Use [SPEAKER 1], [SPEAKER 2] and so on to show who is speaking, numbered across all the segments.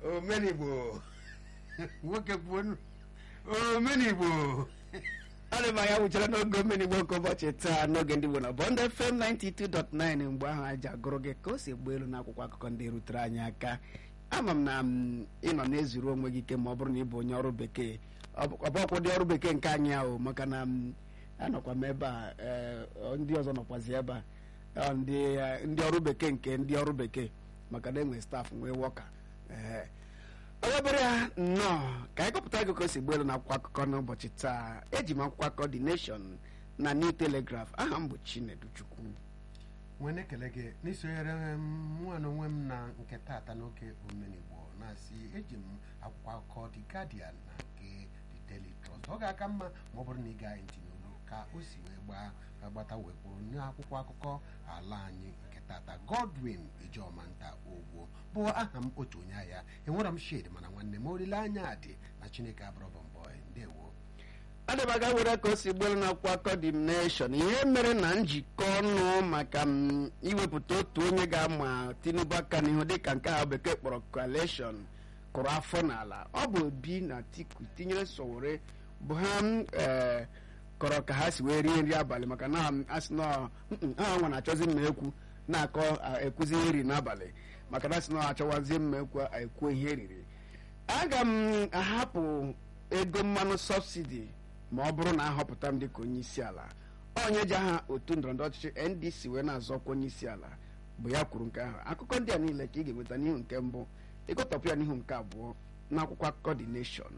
[SPEAKER 1] omenigbo nwoke kwuo omenigbo
[SPEAKER 2] ọrụ ma ya wụchara n'oge omenigbo nke ụbọchị taa n'oge ndị Igbo na Bond FM 92.9 mgbe ahụ aja gụrụ gị ka o si gba elu n'akwụkwọ akụkọ ndị rutere anyị aka ama m na m ịnọ na-ezuru onwe gị ike ma ọ bụrụ na ị bụ onye ọrụ bekee ọbọkwụ dị ọrụ bekee nke anyị ahụ maka na m anọkwa m ebe a ee, ndị ọzọ nọkwazi ebe a ọ, ndị eh, ndị ọrụ bekee nke ndị ọrụ bekee maka na enwe staff nwee wọka ee onye bere ya nnọọ ka anyị gụpụta gị ka o si gba elu n'akwụkwọ akụkọ n'ụbọchị taa eji m akwụkwọ akụkọ The Nation na New Telegraph aha m bụ Chinedu Chukwu
[SPEAKER 1] nwee na-ekele gị n'isonyere m mụa na onwe m na nke taata n'oge omenigbo na-asị eji m akwụkwọ akụkọ The Guardian na nke The Daily Trust ọ ga-aka mma ma ọ bụrụ na ị gaghị ntị n'olu ka o si wee gbaa agbata wee kwuru n'akwụkwọ akụkọ ala anyị nke tata Godwin Ijomanta Ogbo bụ aha m otu onye ahịa enwere m shade mana nwanne m olileanya dị na Chineke abụrọbọ mbọ ndewo
[SPEAKER 2] adịbaga were ka o si gbelu n'akwụkwọ akụkọ The Nation ihe mere na njikọ ọnụ maka m iwepụta otu onye ga-ama Tinubu aka n'ihu dịka nke ahụ bekee kpọrọ coalition kụrụ afọ n'ala ọ bụ Obi na Atiku tinyere Sowore bụ ha m ee kọrọ ka ha si wee rie nri abalị maka na asị na mm, ha nwa na-achọzi mma ekwu na-akọ a, ekwuzi ihe eri n'abalị maka na asị na achọwazi mma ekwu ekwu ihe eriri aga m ahapụ ego mmanụ sọbsidi ma ọ bụrụ na ahọpụta m dịka onye isi ala onye ji aha otu ndọrọndọrọ ọchịchị ndc wee na-azọkwa onye isi ala bụ ya kwuru nke ahụ akụkọ ndị a niile ka ị ga-enweta n'ihu nke mbụ ịgụtọpụ ya n'ihu nke abụọ n'akwụkwọ akụkọ The Nation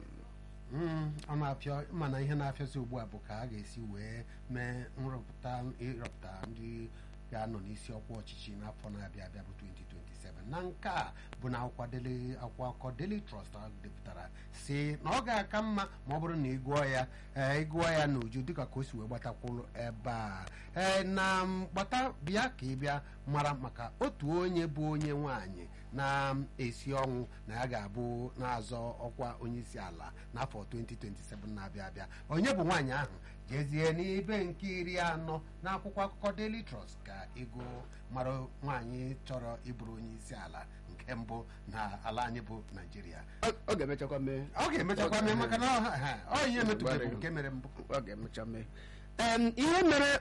[SPEAKER 1] Mm, ọ na-apịa mana ihe na-afịazi ugbu a bụ ka a ga-esi wee mee nrụpụta ịrọpụta ndị ga-anọ n'isi ọkwa ọchịchị n'afọ na-abịa abịa bụ 2027 na nke a bụ na akwụkwọ Daily- akwụkwọ akụkọ Daily Trust a depụtara si na ọ ga-aka mma ma ọ bụrụ na ị gụọ ya ee ịgụọ ya n'uju dịka ka o si wee gbatakwụrụ ebe a ee na m, gbata bịa ka ị bịa mara maka otu onye bụ onye nwanyị na-esi ọnwụ na ya ga-abụ na-azọ ọkwa onye isi ala n'afọ 2027 na-abịa abịa onye bụ nwaanyị ahụ jezie n'ibe nke iri anọ n'akwụkwọ akụkọ Daily Trust ka ego mara nwaanyị chọrọ ịbụrụ onye isi ala nke mbụ na ala anyị bụ Naịjirịa
[SPEAKER 2] Ọ- ọ ga-emechakwa mee
[SPEAKER 1] ọ ga-emechakwa mee maka na ọ- ha, ọ ihe metụbeghị nke mere mbụ
[SPEAKER 2] ọ ga-emecha mee Em, ihe mere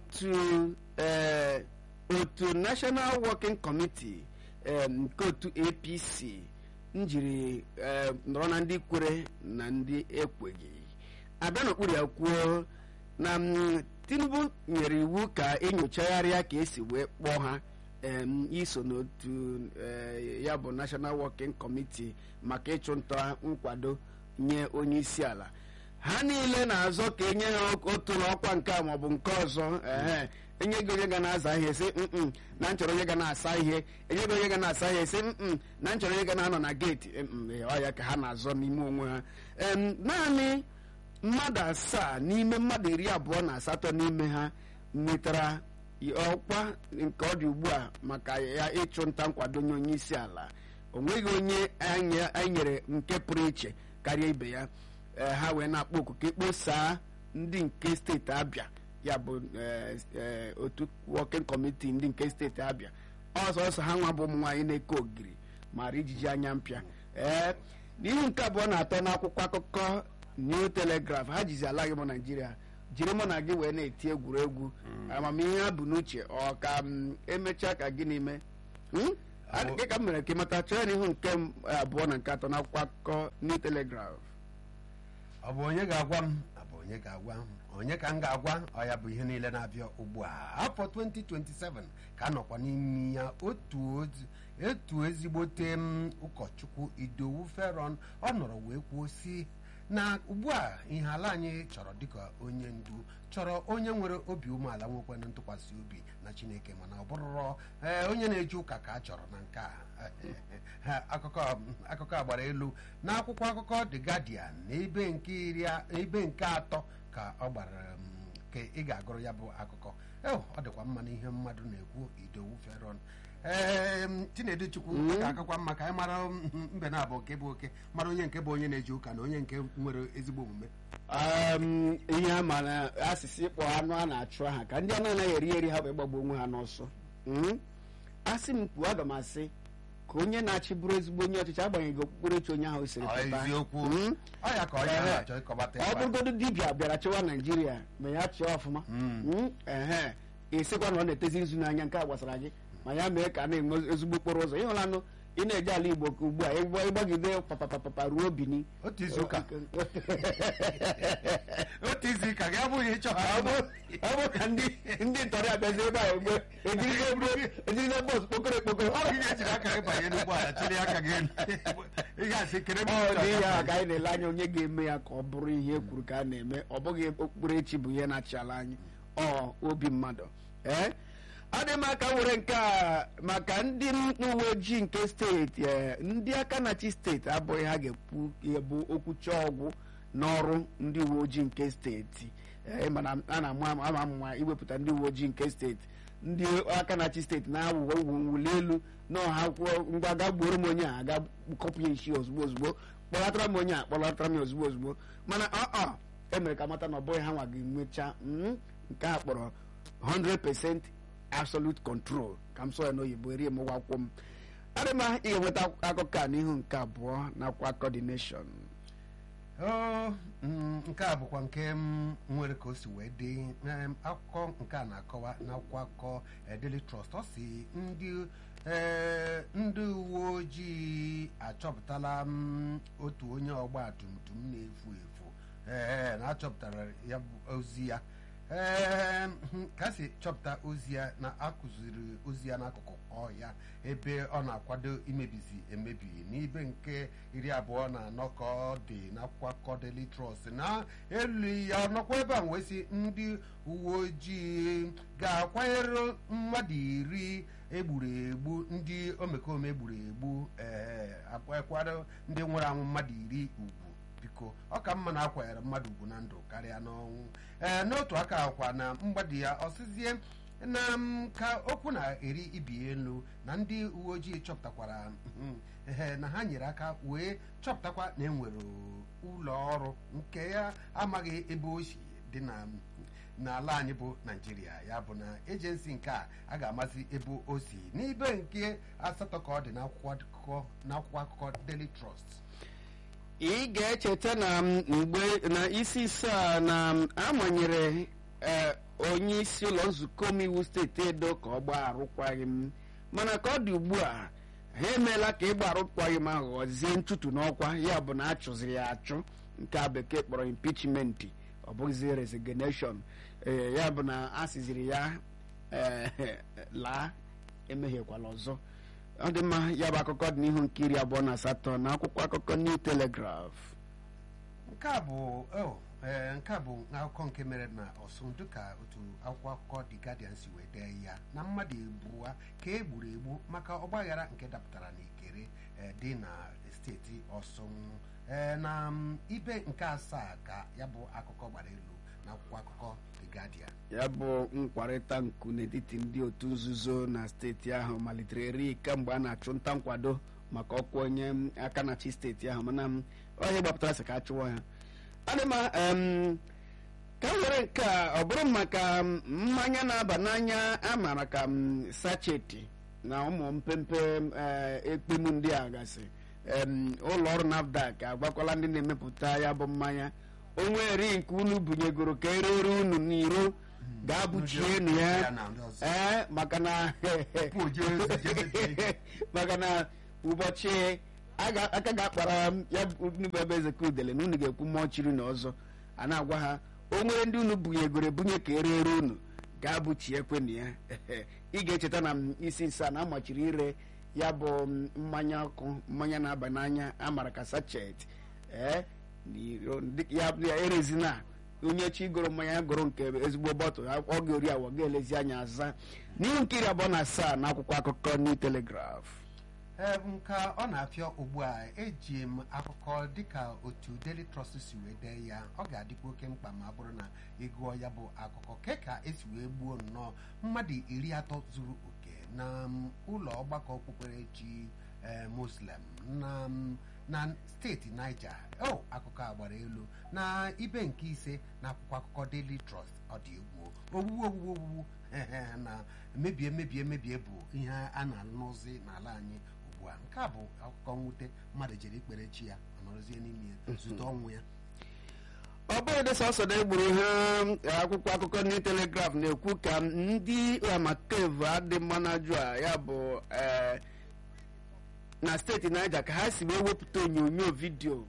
[SPEAKER 2] otu eh, otu National Working Committee em, nke otu APC njiri eh, nọrọ na ndị kwere na ndị ekweghị abịa n'okpuru ya kwuo na mm, Tinubu nyere iwu ka enyochagharịa ka esi wee kpọọ ha em, iso n'otu eh, ya bụ National Working Committee maka ịchụnta nkwado nye onye isi ala ha niile na-azọ ka enye ha otu n'ọkwa nke a maọbụ nke ọzọ ehe enye gị onye ga na-aza ihe sị mm na nchọrọ onye ga na-asa ihe enye gị onye ga na-asa ihe sị mm na nchọrọ onye ga na-anọ na geeti mm, ọ ya ka ha na-azọ n'ime onwe ha Em, naanị mmadụ asaa n'ime mmadụ iri abụọ na asatọ n'ime ha nwetara ọkwa nke ọ dị ugbu a maka ya ịchụ nta nkwado nye onye isi ala o nweghị onye anyị anyị nyere nke pụrụ iche karịa ibe ya ee, ha wee na-akpọ oku ka ekposaa ndị nke steeti abịa ya bụ ee, ee, otu working committee ndị nke steeti abịa ọsọ ọsọ ha nwa bụ ụmụ nwaanyị na-eke ogiri mara ijiji anya mpịa ee n'ihu nke abụọ na atọ n'akwụkwọ akụkọ New Telegraph ha jizi ala gị bụ Naijiria jiri mụ na gị wee na-eti egwuregwu amamihe ha bụ n'uche ọ ka m emechaa ka gịnị mee Hmm?
[SPEAKER 1] Ọ-
[SPEAKER 2] Dị ka m mere ka ịmata chọọ ya n'ihu nke m abụọ na nke atọ n'akwụkwọ akụkọ New Telegraph
[SPEAKER 1] ọ bụ onye ga-agwa m ọ bụ onye ga-agwa m onye ka m ga-agwa ọ ya bụ ihe niile na-abịa ugbu a afọ 2027 ka a nọkwa n'ime ya otu ozi etu ezigbote m ụkọchukwu idowu feron ọ nọrọ wee kwuo si na ugbu a ihe ala anyị chọrọ dịka onye ndu chọrọ onye nwere obi umeala nwekwana ntụkwasị obi na chineke mana ọ bụrụrọ ee, onye na-eje ụka ka a chọrọ na nke a Ha, akụkọ akụkọ a gbara elu n'akwụkwọ akụkọ The Guardian na ebe nke iri a- ebe nke atọ ka ọ gbara m, ka ị ga-agụrụ ya bụ akụkọ Ew, ọ dịkwa mma na ihe mmadụ na-ekwu idowu feron ee m, Chinedu Chukwu ọ ga-akakwa mma ka anyị mara m, mbe na abụ nke bụ oke mara onye nke bụ onye na-eje ụka na onye nke nwere ezigbo omume
[SPEAKER 2] Um, ihe a ma na asịsị ịkpọ anụ a na-achụ aha ka ndị a na-anaghị eri eri ha wee gbagbu onwe ha n'ọsọ Mm? asị m kwuo aga m asị ka onye na-achị bụrụ ezigbo onye ọchịchị agbanyeghị okpukperechi onye ahụ siri
[SPEAKER 1] Ọ
[SPEAKER 2] pụta
[SPEAKER 1] eziokwu
[SPEAKER 2] Mm.
[SPEAKER 1] ọ ya ka onye
[SPEAKER 2] Ehe.
[SPEAKER 1] na-achọ ịkọbata
[SPEAKER 2] ọ
[SPEAKER 1] ebe a.
[SPEAKER 2] bụrụgodu dibịa bịara chịwa naijiria ma ya chịa ọfụma Mm, ehe ịsịkwa na ọ na-etezi nzu n'anya nke a gbasara gị ma ya mee ka a na-enwe ezigbo okporo ụzọ ịhụlanụ ị na-eje ala igbo ka ugbu a ịgba- ịgbagide papapapa ruo bini
[SPEAKER 1] otu izu ụka otu izu ụka gị abụghị ịchọ
[SPEAKER 2] ọ bụ- ọ bụ ka ndị ndị ntọrị abịazi ebe a egbe ejirize bọs kpokoro ekpokoro
[SPEAKER 1] ọ bụ ihe ejiri aka gị banye n'ụgbọala chịrị aka gị elu ị ga-asị kere m
[SPEAKER 2] ọ dị ihe a ka anyị na-ele anya onye ga-eme ya ka ọ bụrụ ihe e kwuru ka a na-eme ọ bụghị okpukperechi bụ ihe na-achị ala anyị ọ obi mmadụ ee adị m aka were nke a maka ndị uwe ojii nke steeti ee, ndị aka na-achị steeti abụghị ha ga-ekwu ihe bụ okwucha ọgwụ n'ọrụ ndị uwe ojii nke steeti ee, mana a na-ama ama ama mma iwepụta ndị uwe ojii nke steeti ndị aka na-achị steeti na-awụwa ugwu mwuli elu na ọha kwuo ngwa ga gbuoro m onye a aga kọpụ ya isi ozugbo ozugbo kpọlatara m onye a kpọlatara m ya ozugbo ozugbo mana ọ ọ emere ka mata na ọ bụghị ha nwa ga-enwecha mm, nke a kpọrọ 100% absolute control ka m sọ ya n'oyibo erie m ụgwọ akwụkwọ m adị m ị ga-enweta akụkọ a n'ihu nke abụọ nakwa coordination
[SPEAKER 1] Oo, mm, nke a bụkwa nke m nwere ka o si wee dị Em, akụkọ nke a na-akọwa n'akwụkwọ akụkọ eh, Daily Trust ọ si ndị eh, ndị uwe ojii achọpụtala m otu onye ọgba tum tum na-efu efu ee na achọpụtara ya bụ ozi ya ee ka a si chọpụta ozi ya na akụziri ozi ya n'akụkụ ọhịa ebe ọ na-akwado imebizi emebi n'ibe nke iri abụọ na anọ ka ọ dị n'akwụkwọ akụkọ Daily Trust na elu ya nọkwa ebe a wee sị ndị uwe ojii ga-akwanyere mmadụ iri egburu egbu ndị omekome egburu egbu ee akwakwado ndị nwere anwụ mmadụ iri ugwu biko ọ ka mma na akwanyere mmadụ ugwu na ndụ karịa n'ọnwụ ee n'otu aka akwa na mgbadi ya ọsịzie na m ka okwu na-eri ibi elu na ndị uwe ojii chọpụtakwara mhm, ehe, na ha nyere aka wee chọpụtakwa na enwere ụlọ ọrụ nke ya amaghị ebe o si dị na n'ala anyị bụ naijiria ya bụ na ejensi nke a a ga-amazi ebe o si n'ibe nke asatọ ka ọ dị n'akwụkwọ akụkọ n'akwụkwọ akụkọ Daily Trust
[SPEAKER 2] ị ga-echeta na m mgbe na isi isaa na m amanyere ee, onye isi ụlọ nzukọ omeiwu steeti edo ka ọ gbaa arụkwaghị m mana ka ọ dị ugbu a ha emeela ka ịgba arụkwaghị m ahụ ghọzie nchutu n'ọkwa ya bụ na a chụziri ya achụ nke a bekee kpọrọ impichmenti ọ bụghịzi resignation ee ya bụ na a siziri ya ee, laa emehiekwala ọzọ ọ dị mma ya bụ akụkọ dị n'ihu nke iri abụọ na asatọ na akwụkwọ akụkọ New Telegraph
[SPEAKER 1] nke a bụ oh, ee, nke a bụ akụkọ nke mere na ọsụ dịka otu akwụkwọ akụkọ The Guardian si wee dee ya na mmadụ ebuwa ka e gburu egbu maka ọgbaghara nke dapụtara n'ikere ee, dị na steeti ọsụn ee, na m, ibe nke asaa ka ya bụ akụkọ gbara elu na akwụkwọ akụkọ The Guardian
[SPEAKER 2] ya bụ nkwarịta nku n'etiti ndị otu nzuzo na steeti ahụ malitere eri kemgbe a na-achụ nta nkwado maka ọkwa onye aka na-achị steeti ahụ mana m, ọ ihe gbapụtara sị ka a chụwa ya adị ma em, ka m were nke a ọ bụrụ maka m, mmanya na-aba n'anya a maara ka m sacheti na ụmụ mpempe eh, ekpemu ndị a gasị em, ụlọ ọrụ NAFDAC agbakwala ndị na-emepụta ya bụ mmanya onwe eri nke unu bunyegoro ka erere unu n'iro ga-abụchienu ya
[SPEAKER 1] Ya na ndị ọzọ.
[SPEAKER 2] ee maka na
[SPEAKER 1] Tupu o jee ozi jee mepee.
[SPEAKER 2] maka na ụbọchị a ga- aka ga-akpara m ya bụ unu bụ ebe ezeka udele na unu ga-ekwu mmụọ chiri na ọzọ a na-agwa ha o nwere ndị unu bunyegoro ebunye ka erere unu ga-abụchi ekwenụ ya ị ga-echeta na m isi nsa na amachiri ire ya bụ m, mmanya ọkụ mmanya na-aba n'anya amara ka sachet ee n'iro ndị- ya ya erezina onye chi goro mmanya ya goro nke ezigbo bọtụl ọ ga-ori awa ga-elezi anya aza n'ihu nke iri abụọ na asaa na akwụkwọ akụkọ New Telegraph
[SPEAKER 1] ee nka ọ na-afịọ ugbu a eji m akụkọ dịka otu Daily Trust si wee dee ya ọ ga-adịkwa oke mkpa ma ọ bụrụ na ịgụọ ya bụ akụkọ ke ka esi wee gbuo nnọọ mmadụ iri atọ zuru oke na m, ụlọ ọgbakọ okpukperechi ee, Muslim na m, na steeti Niger o akụkọ a gbara elu na ibe nke ise na akwụkwọ akụkọ Daily Trust ọ dị egwu owuwu owuwu owuwu na mebie mebie mebie bụ ihe a na-anụzi n'ala anyị ugbu ugbu a nke a bụ akụkọ mwute mmadụ jere ikpere chi ya ọ nọrọzie n'ime ya zute ọnwụ ya
[SPEAKER 2] ọ bụghị dị sọsọ na egburu ha akwụkwọ akụkọ ndị telegraf na-ekwu ka ndị amakevu adị mmanaju a ya bụ eh, na steeti Niger ka ha si wee wepụta onyonyo vidio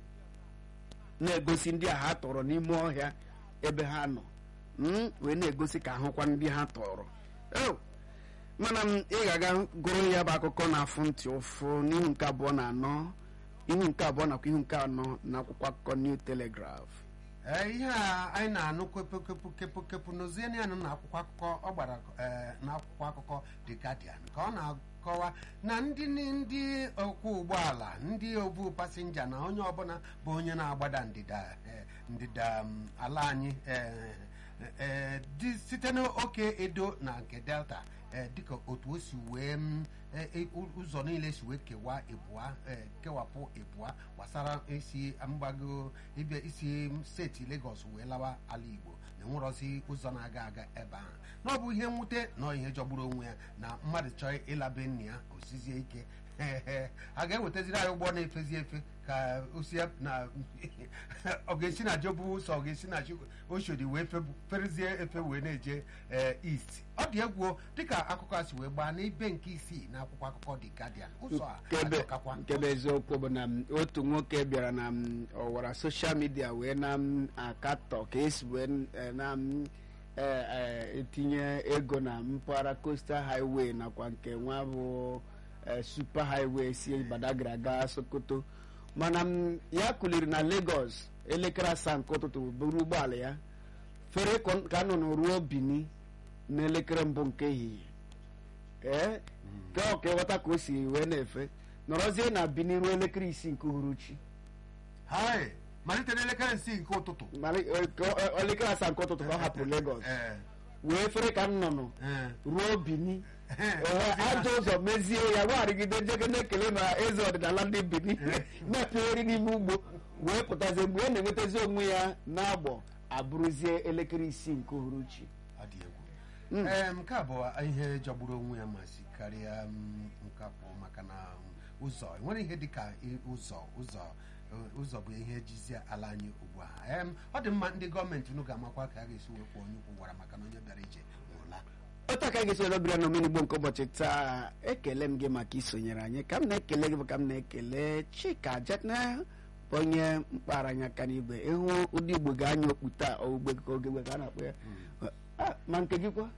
[SPEAKER 2] na-egosi ndị a ha tọrọ n'ime ọhịa ebe ha nọ Mm, wee na-egosi ka ahụkwa ndị ha tọrọ Oh, mana m ị ga-aga gụrụ ya bụ akụkọ na-afụ ntị ụfụ n'ihu nke abụọ na anọ ihu nke abụọ nakwa ihu nke anọ na akwụkwọ akụkọ New Telegraph
[SPEAKER 1] ee ihe a anyị na-anụ kepụ kepụ kepụ n'ozie ya nọ n'akwụkwọ akụkọ ọ gbara ee, n'akwụkwọ akụkọ The Guardian ka ọ na-akọwa na ndị ndị ọkwọ ụgbọala ndị obu pasinja na onye ọbụla bụ onye na-agbada ndịda ee, ndịda mm, ala anyị ee, ee, dị site n'oke edo na nke delta ee, dịka otu o si wee mm, e- e- ụzọ niile si wee kewaa ịbụa ee, kewapụ ịbụa gbasara isi mgbago ịbịa isi steeti Lagos wee lawa ala Igbo na enwerọzi ụzọ na-aga aga ebe ahụ na ọ bụ ihe mwute na ihe jọgburu onwe ya na mmadụ chọọ ịlabe nna ya osizie ike a ga-ewetaziri anyị ụgbọ na-efezi efe ka osi na ọ ga-esi na jobu ụzọ ọ ga-esi na oshodi wee febu- ferezie efe wee na-eje ee, east ọ dị egwu o, dịka akụkọ a si wee gbaa n'ibe nke isii na akwụkwọ akụkọ The Guardian ụzọ a
[SPEAKER 2] Nkebe
[SPEAKER 1] ajọkakwa
[SPEAKER 2] nkebe eziokwu bụ na m, otu nwoke bịara na m, ọwara soshal midia wee na m akatọ ka esi wee eh, na m eh, eh, etinye ego na mpaghara coastal highway nakwa nke nwa bụ eh, super highway si Badagry gaa Sokoto mana m, ya kuliri na Lagos elekere asaa nke ụtụtụ buru ụgbọala ya fere ka- ka nọ ruo Bini n'elekere mbụ nke ehihie ee ka ọ ka ịghọta ka o si wee na-efe nọrọzie na Bini ruo elekere isii nke uhuruchi
[SPEAKER 1] hai malite n'elekere isii nke ụtụtụ
[SPEAKER 2] mara eh, ka ọ- ọ- elekere asaa nke ụtụtụ ka ọ hapụrụ Lagos
[SPEAKER 1] Ee,
[SPEAKER 2] wee fere ka nnụnụ
[SPEAKER 1] ee.
[SPEAKER 2] ruo Bini
[SPEAKER 1] Ee,
[SPEAKER 2] Ee, ajọ ụzọ mezie ya gwarigide jege na-ekele na eze ọdịnala ndị Bini na-epegharị n'ime ugbo wee pụtazie mgbe ọ na-enwetazi onwe ya n'agbọ abụrụzie elekere isii nke uhuruchi
[SPEAKER 1] ọ dị egwu ee nke a bụ ihe jọgburu onwe ya ma si karịa m, nkapụ maka na m, ụzọ enwere ihe dịka i- ụzọ ụzọ eh, ụzọ bụ ihe jizie ala anyị ugbu a Em, ọ dị mma ndị gọọmenti unu ga-amakwa ka a ga-esi wekwa onye ukwu gwara maka na onye bịara ije nwụrụla
[SPEAKER 2] otu aka ga-esi were bịara n'omenigbo nke ụbọchị taa ekele m gị maka isonyere anyị ka m na-ekele gị bụ ka m na-ekele chika jetna bụ onye mkpara anya aka n'igwe ịhụ ụdị igbo ga-anya okpu taa ogbe ka oge ka a na-akpọ ya Ah, ma nke gị kwa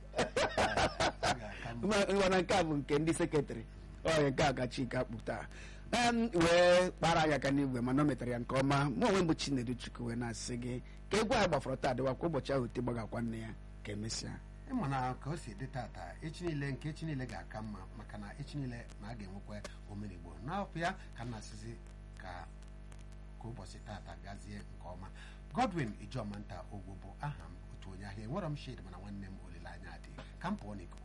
[SPEAKER 2] Ma- mana nke a bụ nke ndị sekretarị ọya nke a ka chika kpu taa Em, wee kpara anya aka n'igwe mana o metara ya nke ọma mụ onwe m bụ chinedu chukwu wee na-asị gị ka egwu ahụ gbafọrọ taa dịwa kwa ụbọchị ahụ te gbagakwa nne ya ka emesịa
[SPEAKER 1] ịma na ka o si dị tata echi niile nke echi niile ga-aka mma maka na echi niile na a ga-enwekwa omenigbo n'afọ ya ka m na-asịzi ka ka ụbọchị tata gazie nke ọma Godwin Ijomanta Ogbo bụ aha m otu onye ahịa enwerọ m shade mana nwanne m olileanya dị ka m pụọ n'ikuku